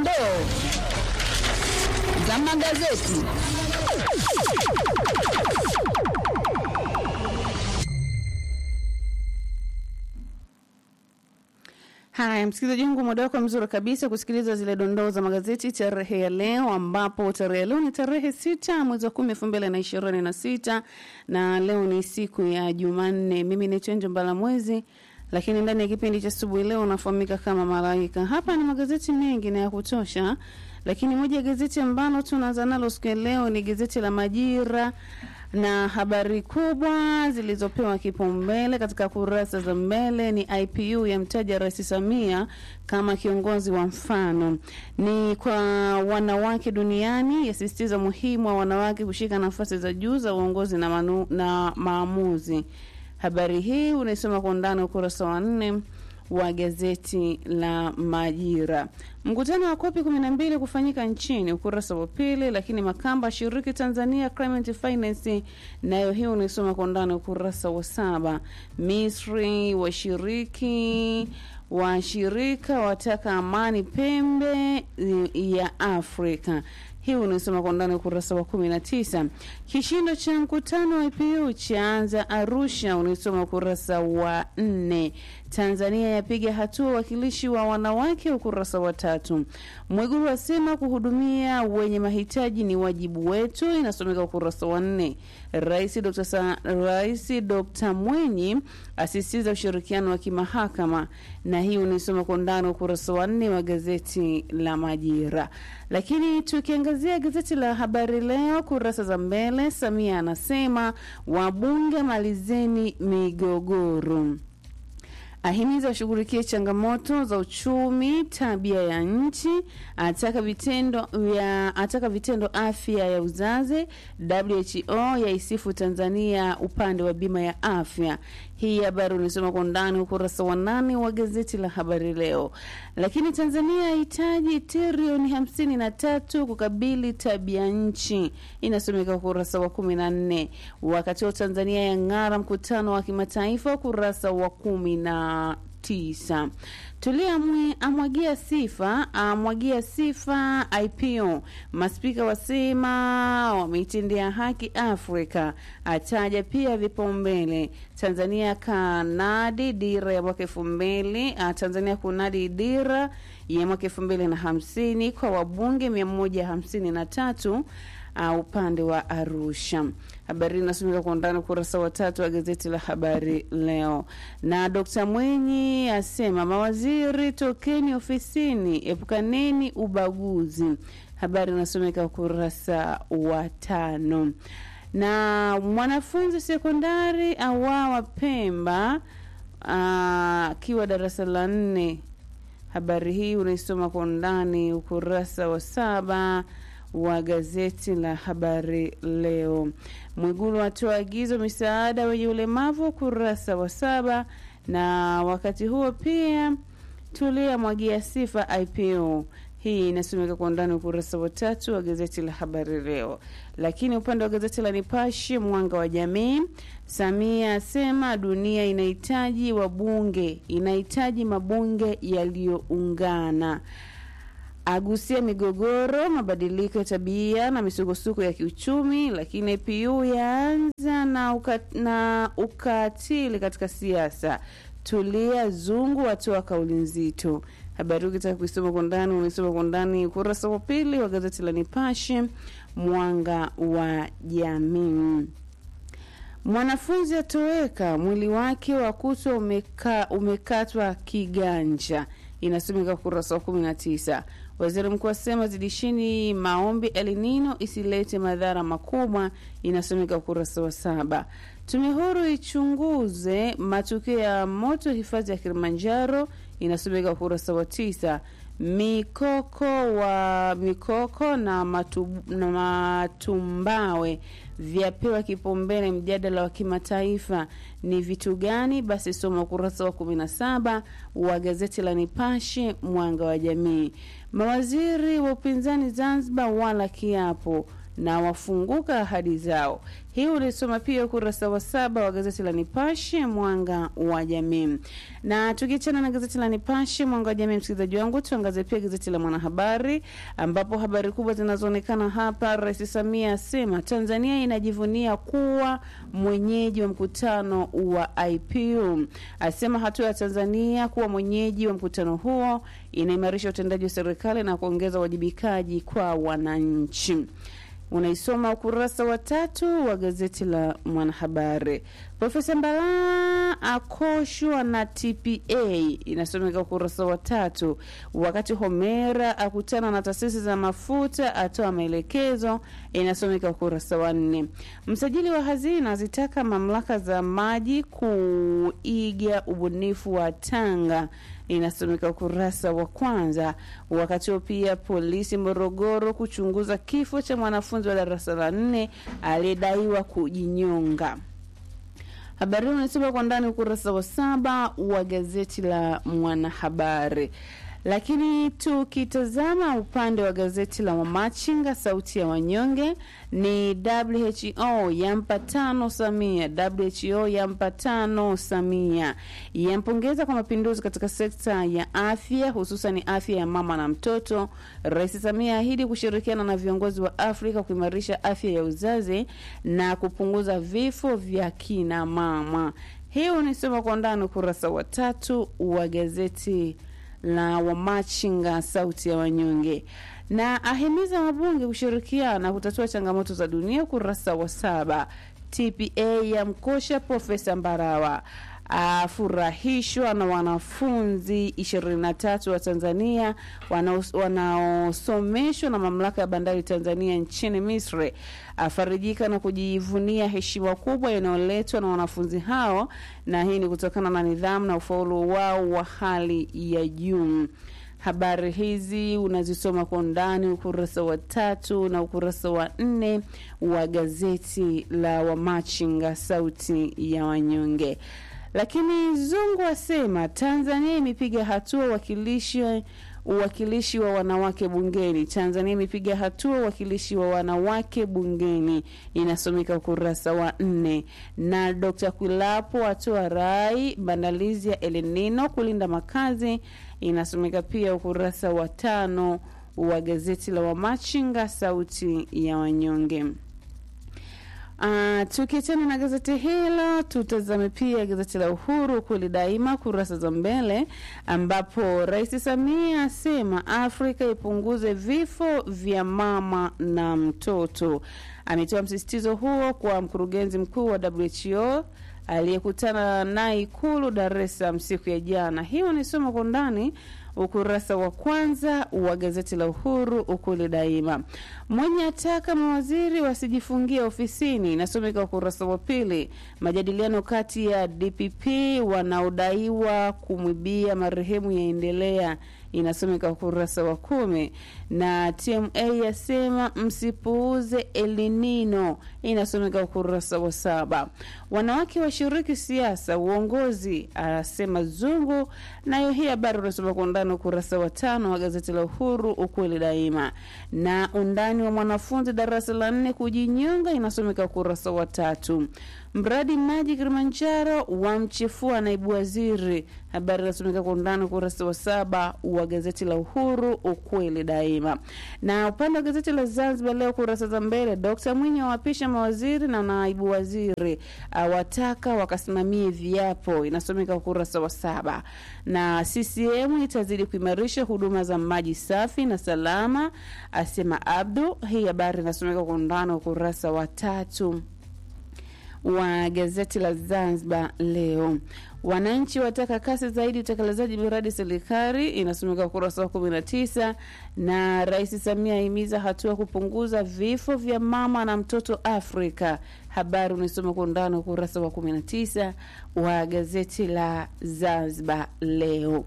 dondoo za magazeti. Haya, msikilizaji wangu, muda wako mzuri kabisa kusikiliza zile dondoo za magazeti tarehe ya leo, ambapo tarehe ya leo ni tarehe sita mwezi wa kumi elfu mbili na ishirini na sita na leo ni siku ya Jumanne. Mimi ni Chenjo Mbala Mwezi, lakini ndani ya kipindi cha asubuhi leo unafahamika kama Malaika. Hapa ni magazeti mengi na ya kutosha, lakini moja ya gazeti ambalo tunaanza nalo siku ya leo ni gazeti la Majira na habari kubwa zilizopewa kipaumbele katika kurasa za mbele ni IPU yamtaja Rais Samia kama kiongozi wa mfano, ni kwa wanawake duniani, yasisitiza muhimu wa wanawake kushika nafasi za juu za uongozi na, manu, na maamuzi. Habari hii unaisoma kwa undani ukurasa wa nne wa gazeti la Majira. Mkutano wa kopi 12 kufanyika nchini, ukurasa wa pili. Lakini Makamba ashiriki Tanzania Climate Finance, nayo hiyo unaisoma kwa undani ukurasa wa saba. Misri washiriki washirika wataka amani pembe ya Afrika hii unaisoma kwa ndani ukurasa wa kumi na tisa. Kishindo cha mkutano wa IPU chaanza Arusha, unaisoma ukurasa wa nne. Tanzania yapiga hatua wakilishi wa wanawake, ukurasa wa tatu. Mwigulu asema kuhudumia wenye mahitaji ni wajibu wetu, inasomeka ukurasa wa nne. Rais Dr. Sa, Rais Dr. Mwenyi asisitiza ushirikiano wa kimahakama, na hii unaisoma kwa ndani ukurasa wa nne wa gazeti la Majira. Lakini tukiangazia gazeti la Habari Leo kurasa za mbele, Samia anasema wabunge malizeni migogoro ahimiza washughulikie changamoto za uchumi, tabia ya nchi, ataka vitendo ya ataka vitendo afya ya uzazi. WHO yaisifu Tanzania upande wa bima ya afya. Hii habari unasoma kwa undani ukurasa wa nane wa gazeti la Habari Leo. Lakini Tanzania yahitaji trilioni hamsini na tatu kukabili tabia nchi, inasomeka ukurasa wa kumi na nne. Wakati wa Tanzania yang'ara mkutano wa kimataifa, ukurasa wa kumi na tisa. Tulia amwagia sifa amwagia sifa IPO. Maspika wasema wameitendea haki Afrika, ataja pia vipaumbele. Tanzania kanadi dira ya mwaka elfu mbili Tanzania kunadi dira ya mwaka elfu mbili na hamsini kwa wabunge mia moja hamsini na tatu uh, upande wa Arusha. Habari inasomeka kwa undani ukurasa wa tatu wa gazeti la Habari Leo. Na Dr. Mwenyi asema mawaziri, tokeni ofisini, epukaneni ubaguzi. Habari inasomeka ukurasa wa tano. Na mwanafunzi sekondari awawa Pemba akiwa darasa la nne. Habari hii unaisoma kwa undani ukurasa wa saba wa gazeti la Habari Leo. Mwigulu atoa agizo misaada wenye ulemavu, ukurasa wa saba. Na wakati huo pia Tulia mwagia sifa IPO. Hii inasomeka kwa undani ukurasa wa tatu wa gazeti la Habari Leo. Lakini upande wa gazeti la Nipashe Mwanga wa Jamii, Samia asema dunia inahitaji wabunge, inahitaji mabunge yaliyoungana agusia migogoro, mabadiliko ya tabia na misukosuko ya kiuchumi. Lakini APU yaanza na, uka, na ukatili katika siasa. Tulia Zungu atoa kauli nzito. Habari hii ukitaka kuisoma kwa ndani unaisoma kwa ndani ukurasa wa pili wa gazeti la Nipashe Mwanga wa Jamii. Mwanafunzi atoweka, mwili wake wa kutwa umeka, umekatwa kiganja, inasomeka ukurasa wa kumi na tisa. Waziri mkuu asema zidishini maombi El Nino isilete madhara makubwa, inasomeka ukurasa wa saba. Tume huru ichunguze matukio ya moto hifadhi ya Kilimanjaro, inasomeka ukurasa wa tisa. Mikoko wa mikoko na, matu, na matumbawe vyapewa kipaumbele mjadala wa kimataifa ni vitu gani? Basi soma ukurasa wa kumi na saba wa gazeti la Nipashe Mwanga wa Jamii. Mawaziri wa upinzani Zanzibar wala kiapo na wafunguka ahadi zao. Hii ulisoma pia ukurasa wa saba wa gazeti la Nipashe mwanga wa jamii. Na tukiachana na gazeti la Nipashe mwanga wa jamii, msikilizaji wangu, tuangazie pia gazeti la Mwanahabari ambapo habari kubwa zinazoonekana hapa, Rais Samia asema Tanzania inajivunia kuwa mwenyeji wa mkutano wa IPU. Asema hatua ya Tanzania kuwa mwenyeji wa mkutano huo inaimarisha utendaji wa serikali na kuongeza uwajibikaji kwa wananchi unaisoma ukurasa wa tatu wa gazeti la Mwanahabari. Profesa Mbala akoshwa na TPA inasomeka ukurasa wa tatu, wakati Homera akutana na taasisi za mafuta atoa maelekezo inasomeka ukurasa wa nne. Msajili wa hazina zitaka mamlaka za maji kuiga ubunifu wa Tanga inasomeka ukurasa wa kwanza. Wakati huo pia polisi Morogoro kuchunguza kifo cha mwanafunzi wa darasa la nne aliyedaiwa kujinyonga. Habari hii unasoma kwa ndani ukurasa wa saba wa gazeti la Mwanahabari. Lakini tukitazama upande wa gazeti la Wamachinga sauti ya wanyonge ni WHO yampa tano Samia. WHO yampa tano Samia, yampongeza kwa mapinduzi katika sekta ya afya, hususan afya ya mama na mtoto. Rais Samia ahidi kushirikiana na viongozi wa Afrika kuimarisha afya ya uzazi na kupunguza vifo vya kina mama. Hii unisoma kwa ndani ukurasa wa tatu wa gazeti la Wamachinga sauti ya wanyonge, na ahimiza wabunge kushirikiana kutatua changamoto za dunia, ukurasa wa saba. TPA ya mkosha Profesa Mbarawa afurahishwa na wanafunzi 23 wa Tanzania wanaosomeshwa na mamlaka ya bandari Tanzania nchini Misri. Afarijika na kujivunia heshima kubwa inayoletwa na wanafunzi hao, na hii ni kutokana na nidhamu na ufaulu wao wa hali ya juu. Habari hizi unazisoma kwa undani ukurasa wa tatu na ukurasa wa nne wa gazeti la Wamachinga sauti ya wanyonge. Lakini Zungu asema Tanzania imepiga hatua uwakilishi uwakilishi wa wanawake bungeni. Tanzania imepiga hatua uwakilishi wa wanawake bungeni, inasomeka ukurasa wa nne. Na Dr. Kwilapo atoa rai maandalizi ya El Nino kulinda makazi, inasomeka pia ukurasa wa tano wa gazeti la Wamachinga sauti ya wanyonge. Uh, tukiachana na gazeti hilo tutazame pia gazeti la Uhuru kweli daima kurasa za mbele, ambapo Rais Samia asema Afrika ipunguze vifo vya mama na mtoto. Ametoa msisitizo huo kwa mkurugenzi mkuu wa WHO aliyekutana naye Ikulu Dar es Salaam siku ya jana. Hiyo ni somo kwa ndani ukurasa wa kwanza wa gazeti la Uhuru ukuli daima. Mwenye ataka mawaziri wasijifungie ofisini, inasomeka ukurasa wa pili. Majadiliano kati ya DPP wanaodaiwa kumwibia marehemu yaendelea, inasomeka ukurasa wa kumi. Na TMA yasema msipuuze elinino, inasomeka ukurasa wa saba. Wanawake washiriki siasa uongozi, asema Zungu. Nayo hii habari unasoma kwa undani ukurasa wa tano wa gazeti la Uhuru ukweli daima. Na undani wa mwanafunzi darasa la nne kujinyonga, inasomeka ukurasa wa tatu. Mradi maji Kilimanjaro wamchefua naibu waziri, habari inasomeka kwa undani ukurasa wa saba wa gazeti la Uhuru ukweli daima. Na upande wa gazeti la Zanzibar Leo kurasa za mbele, Dkt Mwinyi awapisha mawaziri na naibu waziri, awataka wakasimamie viapo, inasomeka ukurasa wa saba. Na CCM itazidi kuimarisha huduma za maji safi na salama, asema Abdu. Hii habari inasomeka kwa undani ukurasa wa tatu wa gazeti la Zanzibar Leo. Wananchi wataka kasi zaidi utekelezaji miradi serikali, inasomeka ukurasa wa kumi na tisa. Na Rais Samia ahimiza hatua kupunguza vifo vya mama na mtoto Afrika. Habari unaisoma kwa undani ukurasa wa kumi na tisa wa gazeti la Zanzibar Leo.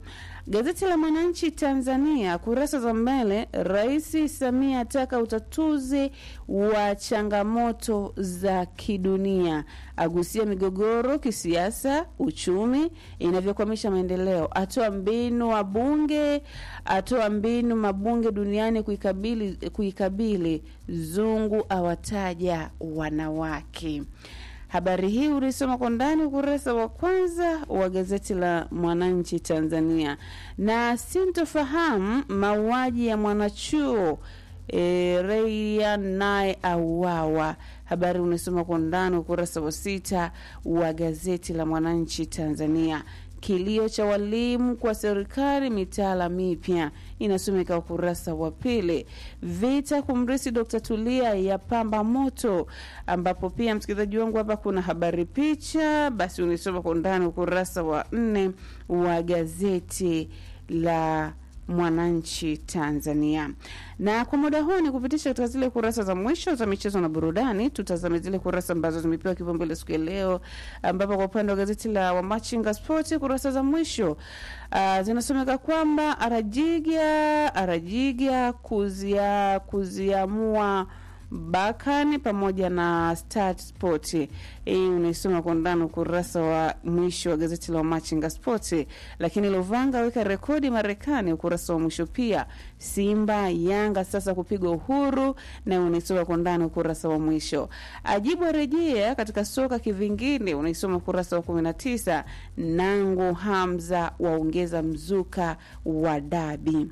Gazeti la Mwananchi Tanzania, kurasa za mbele, Rais Samia ataka utatuzi wa changamoto za kidunia, agusia migogoro kisiasa, uchumi inavyokwamisha maendeleo, atoa mbinu wabunge, atoa mbinu mabunge duniani kuikabili, kuikabili zungu, awataja wanawake. Habari hii ulisoma kwa ndani ukurasa wa kwanza wa gazeti la Mwananchi Tanzania. Na sintofahamu mauaji ya mwanachuo e, Reia naye auawa. Habari unasoma kwa ndani ukurasa wa sita wa gazeti la Mwananchi Tanzania. Kilio cha walimu kwa serikali mitaala mipya inasomeka ukurasa wa pili. Vita kumrisi Dr. Tulia ya pamba moto, ambapo pia msikilizaji wangu hapa kuna habari picha, basi unisoma kwa undani ukurasa wa nne wa gazeti la Mwananchi Tanzania. Na kwa muda huu ni kupitisha katika zile kurasa za mwisho za michezo na burudani. Tutazame zile kurasa ambazo zimepewa kipaumbele siku ya leo, ambapo kwa upande wa gazeti la Wamachinga Sport kurasa za mwisho uh, zinasomeka kwamba Arajiga Arajiga kuzia kuziamua Bakani pamoja na Start Sport. Hii unaisoma kwa ndani ukurasa wa mwisho wa gazeti la Machinga Sport. Lakini Lovanga aweka rekodi Marekani, ukurasa wa mwisho pia. Simba Yanga sasa kupigwa uhuru, na unaisoma kwa ndani ukurasa wa mwisho. Ajibu arejea katika soka kivingine, unaisoma ukurasa wa 19. Nangu Hamza waongeza mzuka wa dabi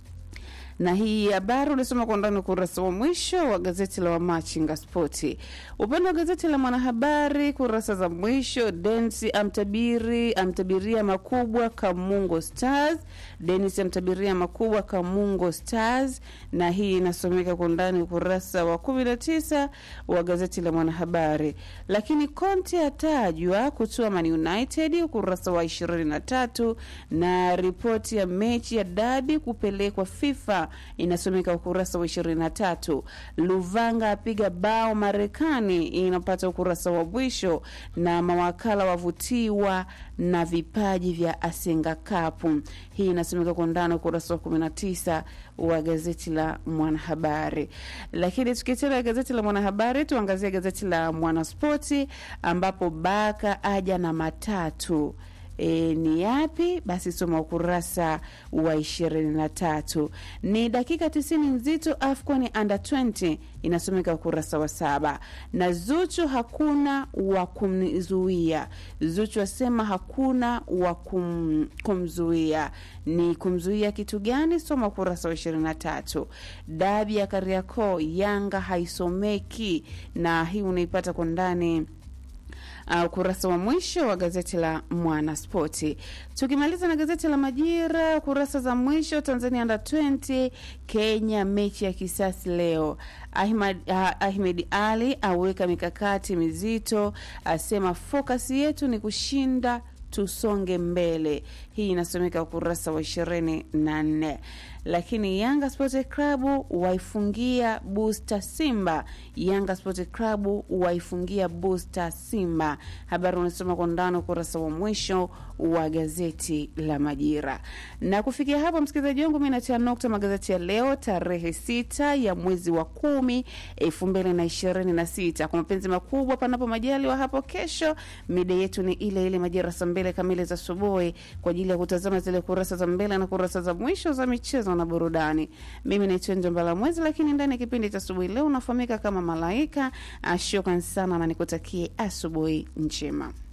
na hii habari unasoma kwa ndani ukurasa wa mwisho wa gazeti la Wamachinga Spoti. Upande wa gazeti la Mwanahabari kurasa za mwisho, Densi amtabiri amtabiria makubwa Kamungo Stars. Denis amtabiria makubwa Kamungo Stars, na hii inasomeka kwa ndani ukurasa wa 19 wa gazeti la Mwanahabari. Lakini Conte atajwa kutua Man United, ukurasa wa 23, na ripoti ya mechi ya dabi kupelekwa FIFA inasomeka ukurasa wa 23. Luvanga apiga bao Marekani, inapata ukurasa wa mwisho, na mawakala wavutiwa na vipaji vya Asenga Cup. Hii inasomeka kwa ndani ukurasa wa 19 wa gazeti la Mwanahabari. Lakini tukitenda gazeti la Mwanahabari, tuangazie gazeti la Mwanaspoti ambapo Baka aja na matatu E, ni yapi? Basi soma ukurasa wa ishirini na tatu. Ni dakika tisini nzito AFCON under 20 inasomeka ukurasa wa saba. Na Zuchu hakuna wa kumzuia. Zuchu asema hakuna wa kum, kumzuia. Ni kumzuia kitu gani? Soma ukurasa wa ishirini na tatu. Dabi ya Kariakoo Yanga haisomeki, na hii unaipata kwa ndani ukurasa uh, wa mwisho wa gazeti la Mwanaspoti. Tukimaliza na gazeti la Majira, kurasa za mwisho, Tanzania under 20 Kenya, mechi ya kisasi leo. Ahmad, uh, Ahmed Ali aweka mikakati mizito, asema fokasi yetu ni kushinda tusonge mbele. Hii inasomeka ukurasa wa ishirini na nne. Lakini Yanga Sport Club waifungia Booster Simba. Yanga Sport Club waifungia Booster Simba. Habari unasoma kwa ndani ukurasa wa mwisho wa gazeti la Majira. Na kufikia hapo, msikilizaji wangu, mi natia nukta magazeti ya leo tarehe sita ya mwezi wa kumi elfu mbili na ishirini na sita. Kwa mapenzi makubwa, panapo majaliwa, hapo kesho mida yetu ni ile ile majira saa mbili kamili za asubuhi kwa ajili ya kutazama zile kurasa za mbele na kurasa za mwisho za michezo na burudani. Mimi naitwa Njombala Mwezi, lakini ndani ya kipindi cha asubuhi leo unafahamika kama Malaika. Shukran sana na nikutakie asubuhi njema.